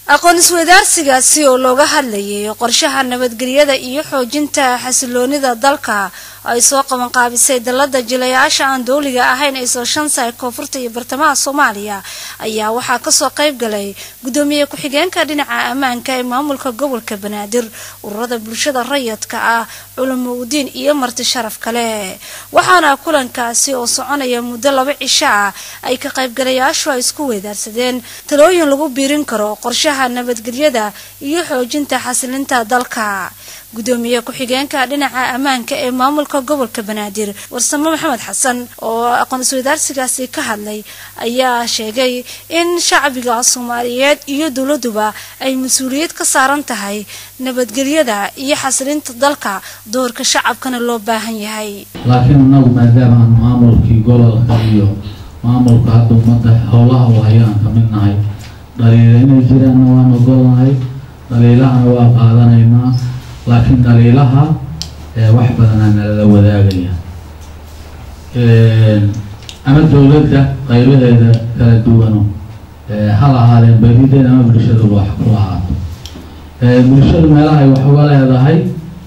aqoon isweydaarsigaasi oo looga hadlayay qorshaha nabadgelyada iyo xoojinta xasiloonida dalka ay soo qabanqaabisay dalada jilayaasha aan dowliga ahayn ee soo shansaay koonfurta iyo bartamaha soomaaliya ayaa waxaa kasoo qayb galay gudoomiye ku-xigeenka dhinaca ammaanka ee maamulka gobolka banaadir ururada bulshada rayidka ah culumuudiin iyo marti sharaf kale waxaana kulankaasi oo soconaya muddo laba cisho ah ay ka qaybgalayaashu ay isku weydaarsadeen talooyin lagu biirin karo qorshaha nabadgelyada iyo xoojinta xasilinta dalka gudoomiye ku-xigeenka dhinaca ammaanka ee maamulka gobolka banaadir warsamo maxamed xasan oo aqoon isweydaarsigaasi ka hadlay ayaa sheegay in shacbiga soomaaliyeed iyo dowladuba ay mas-uuliyad ka saaran tahay nabadgelyada iyo xasilinta dalka doorka shacabkana loo baahan yahay laakiin inagu maadaama aan maamulkii gobolka iyo maamulka hadda ummadda howlaha wahayo aan ka mid nahay dhaliila inay jiraanna waan ogolnahay dhaliilahana waa qaadanaynaa laakiin dhaliilaha wax badanaa nalala wadaagaya ama dowladda qaybaheeda kala duwano hal ahaadeen badideed ama bulshaduba wax ku ahaato bulshadu meelahay wax uga leedahay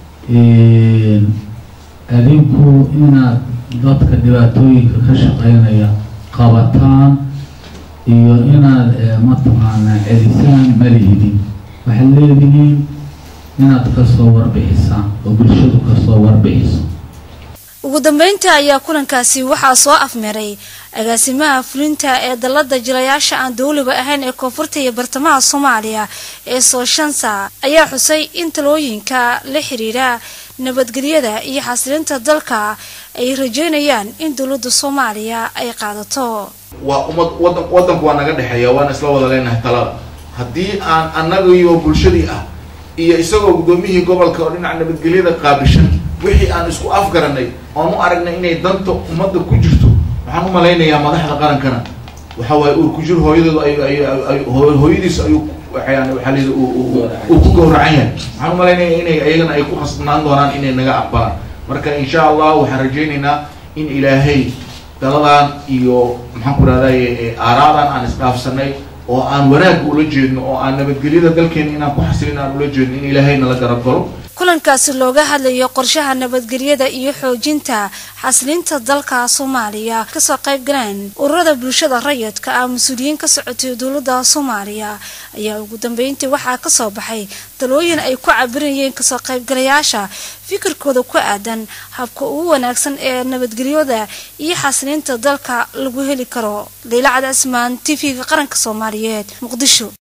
adinku inaad dadka dhibaatooyinka ka shaqeynaya qabataan iyo inaad mataqaanaa celisaan malihidin waxaad leedihiin inaad kasoo warbixisaan oo bulshadu kasoo warbixiso ugu dambeynta ayaa kulankaasi waxaa soo afmeeray agaasimaha fulinta ee dalada jilayaasha aan dowliba ahayn ee koonfurta iyo bartamaha soomaaliya ee soo shansa ayaa xusay in talooyinka la xiriira nabadgelyada iyo xasilinta dalka ay rajeynayaan in dowladda soomaaliya ay qaadato waa ummad wadan wadanku waa naga dhexeeya waana isla wada leenahay talada haddii aan annagaiyo bulshadii ah iyo isagoo guddoomiyihii gobolka oo dhinaca nabadgelyada qaabishan wixii aan isku afgaranay oon u aragnay inay danta ummadda ku jirto waxaan u malaynayaa madaxda qarankana waxa waaye uur ku jir hooyadeedu ay ay hooyadiis ayuu waxaan waxaa layidhi uu ku gowracan yahay waxaan u malaynaya inay ayagana ay ku khasnaan doonaan inay naga aqbalaan marka insha allah waxaan rajaynaynaa in ilaahay daladan iyo maxaan ku rahdaye aaraadan aan isdhaafsanay oo aan wanaagga ula jeedno oo aan nabadgelyada dalkeena inaan ku xasilin aan ula jeedno in ilaahayna la garab galo kulankaasi looga hadlayo qorshaha nabadgelyada iyo xoojinta xasilinta dalka soomaaliya kasoo qayb galeen ururada bulshada rayidka ah mas-uuliyiin ka socotay dowladda soomaaliya ayaa ugu dambeyntii waxaa kasoo baxay talooyin ay ku cabirayeen kasoo qaybgalayaasha fikirkooda ku aadan habka ugu wanaagsan ee nabadgelyada iyo xasilinta dalka lagu heli karo leila cad asmaan t v-ga qaranka soomaaliyeed muqdisho